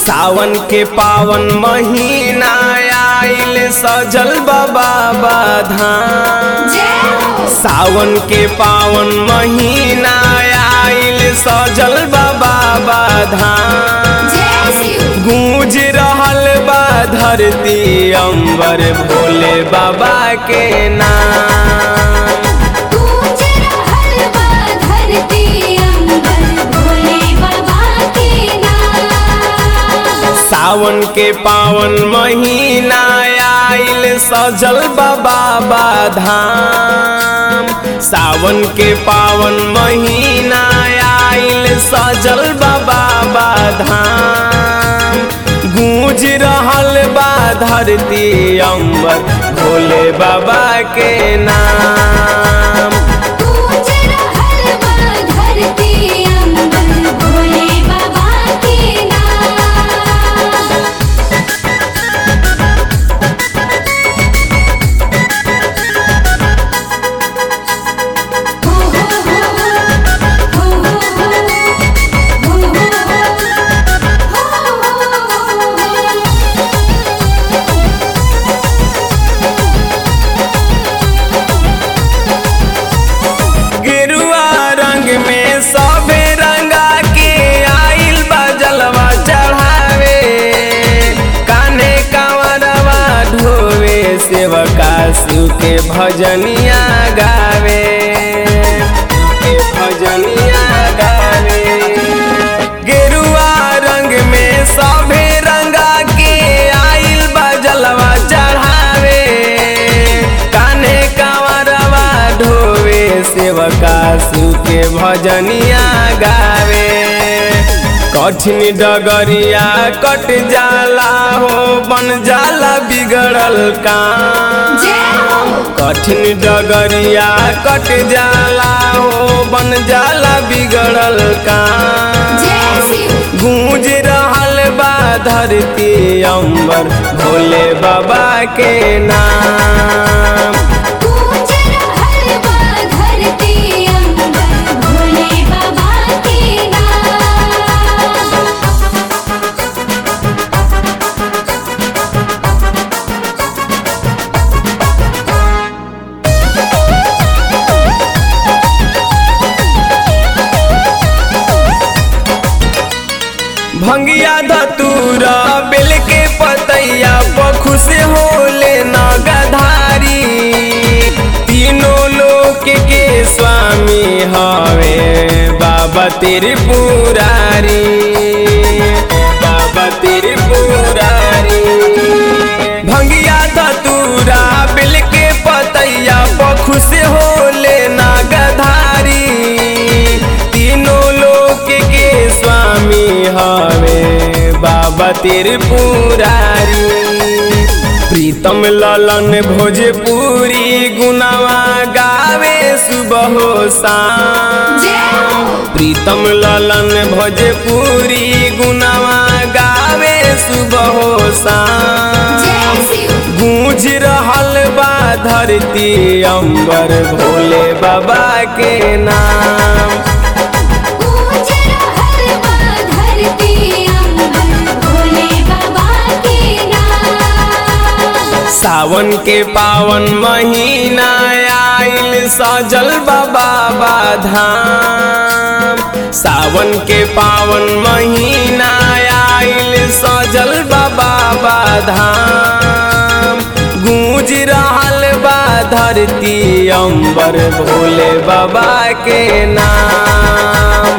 सावन के पावन महीना आइल सजल बाबा धाम जय हो सावन के पावन महीना आइल सजल बाबा धाम जय शिव गूंज रहल बा धरती अंबर भोले बाबा के नाम गूंज रहल बा धरती अंबर भोले बाबा के नाम सावन के पावन महीना आइल सजल बाबा धाम सावन के पावन महीना आइल सजल बाबा धाम गूंज रहल बा धरती अंबर भोले बाबा के नाम गूंज रहल बा धरती अंबर भोले बाबा के नाम हो हो हो हो हो गेरुआ रंग में सबे रंगा के आइल बजलवा चढ़ावे काने कांवरवा ढोवे सेवका शिव के भजनिया गावे के भजनिया गावे गेरुआ रंग में सभे रंगा के आइल बजलवा चढ़ावे काने कांवरवा ढोवे सेवका शिव के भजनिया गावे कठिन डगरिया कट जाला हो बन जाला बिगड़ल काम जय हो कठिन डगरिया कट जाला हो बन जाला बिगड़ल काम जय शिव गूंज रहल बा धरती अंबर भोले बाबा के नाम गूंज रहल बा धरती अंबर भोले बाबा के नाम भंगिया धतूरा बेल के पतैया पखुश होले नगधारी तीनों लोक के स्वामी हवे बाबा तेरे पुरारी बाबा तेरे पुरारी भंगिया धतूरा बेल के पतैया पखुश होले नगधारी तीनों लोक के स्वामी हवे बाबा तेरे पुरारी प्रीतम ललन भोजपुरी गुनावा गावे सुबह हो शाम जय हो प्रीतम ललन भोजपुरी गुनावा गावे सुबह हो शाम जय शिव गूंज रहल बा धरती अंबर भोले बाबा के नाम गूंज रहल बा धरती अंबर भोले बाबा के नाम सावन के पावन महीना आइल सजल बाबा धाम सावन के पावन महीना आइल सजल बाबा धाम गूंज रहल बा धरती अंबर भोले बाबा के नाम